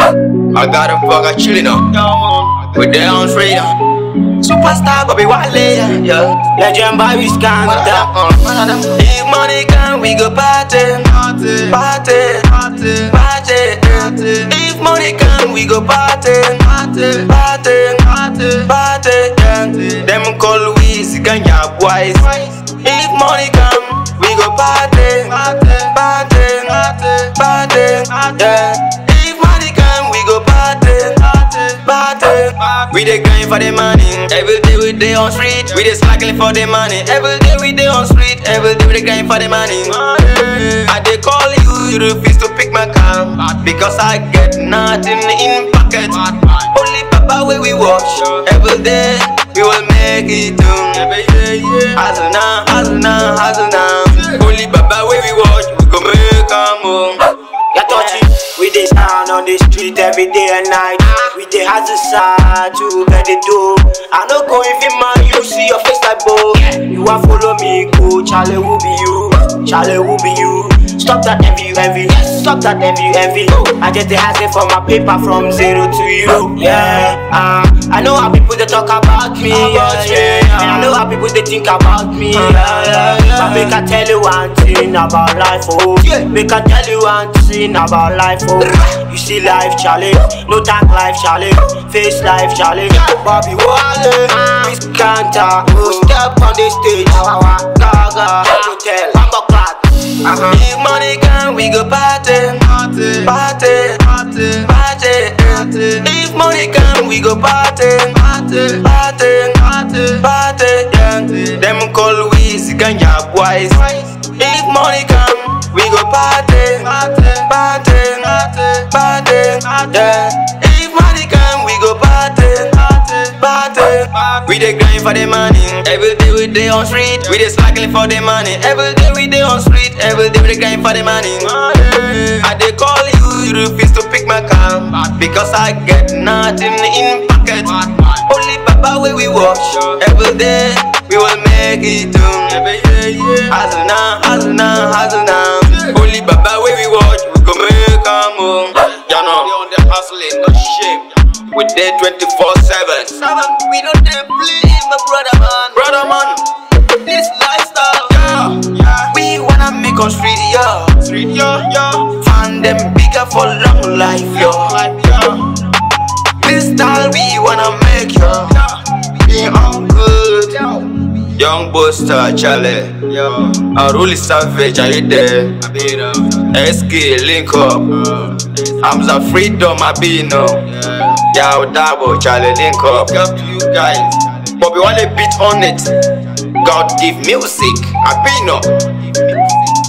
I got a fucker chillin' up with their own freedom. Superstar Bobby Wale, yeah. Legend Bobby Scandal. If money come, we go party, party, party, party. If money come, we go party, party, party, party. Yeah. Them call we Ganya boys. If money come, we go party, party, party, party. Yeah. If money come, we go party, party, party. We dey grind for the money. Every day we dey on street. We dey slackling for the money. Every day we dey on street. Every day we dey grind for the money. I dey call you, you refuse to pick my call because I get nothing in pocket. Only Papa where we watch. Every day we will make it too. Hustle now, hustle now, hustle now. Only Papa where we watch. We go make a move. You touch it. We dey stand on the street every day and night. We dey hustle side to get the dough. I no go if you man, you see your face like bow. You want follow me, go. Charlie will be you. Charlie will be you. Stop that envy, envy. Stop that envy, envy. I just dey hustle for my paper from zero to you. Yeah, uh, I know how people they talk about me. Yeah, yeah. And I know how people they think about me. Yeah, yeah, yeah. But make I tell you one thing about life, oh. Make I tell you one thing about life, oh. You see life, Charlie. No dark life, Charlie. Face life, Charlie. Bobby Wale, Miss Kanta. Step on the stage. Gaga, hotel, Bamba Clock. Uh-huh. If money come, we go party, party, party, party. If money come, we go party, party, party, party. Yeah. Them call we Ganya boys. If money come, we go party, party, party. Yeah. If money come, we go party, party. We dey grind for the money. Every day we dey on street. We dey slackling for the money. Every day we dey on street. Every day we dey grind for the money. I dey call you, you refuse to pick my call because I get nothing in pocket. Only Papa where we watch. Every day we will make it too. Hustle now, hustle now, hustle now. Only Papa where we watch. We go make a move. You know, we on the hustling, no shame. We there 24 7. We don't dey play, my brother man. Brother man, this lifestyle. Yeah, yeah. We wanna make us street, yeah. Street, yeah, yeah. Find them bigger for long life, yo. This style we wanna make, yo. Be on good. Young Buster, Charlie. Yo. Unruly Savage, are you there? SK, link up. Hamza Freedom, I be no. Yeah, Dabo, Charlie, link up. Up to you guys. Bobby Wale beat on it. God give music, I be no.